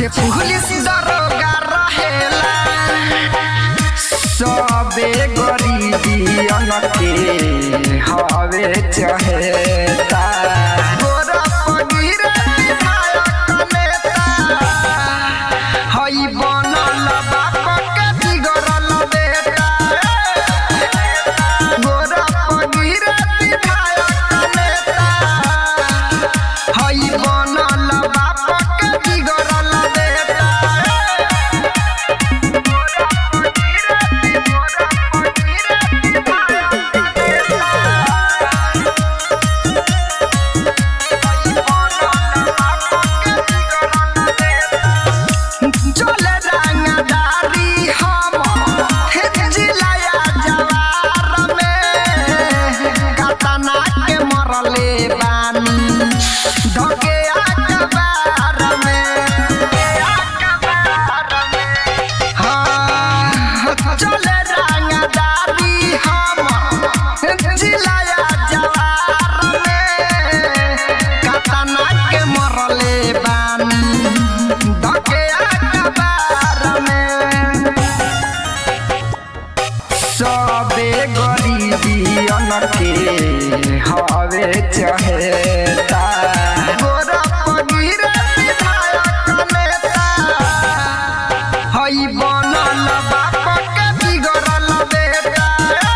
पीछे पुलिस दरोगा रहेला सबे गरीबियन के हवे चहेता गोरा पगीर विधायक नेता हई बनल बाप के बिगड़ल बेटा गोरा पगीर विधायक नेता हई बनल बाप के बिगड़ल बेटा चले रंगदारी हम जिलाया जवार में कतना के मरले बानी धके अखबार में हाँ, चले रंगदारी हम जिलाया जवार में कतना के मरले बानी धके अखबार में सबे गरीबियन के हवे चहेता गोरा पगीर विधायक नेता हई बनल बाप के बिगड़ल बेटा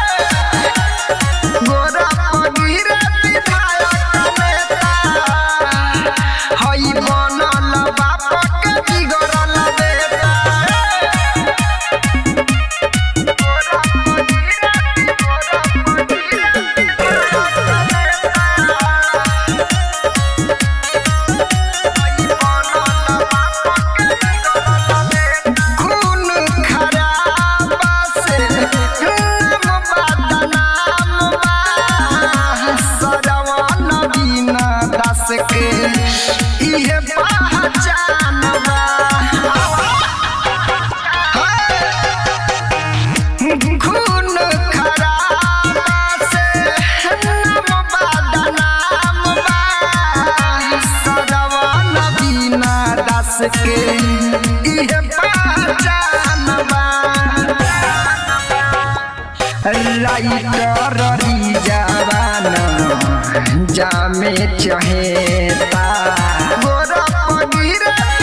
गोरा पगीर विधायक नेता हई बनल बाप के बिगड़ल बेटा खून खराबा से नाम बदनाम बा सरवन बिना दास के इहे पहचान बा खून खराबा से नाम बदनाम बा सरवन बिना दास के इहे पहचान बा राइटर जवान जामे चहेता गोरा पगीर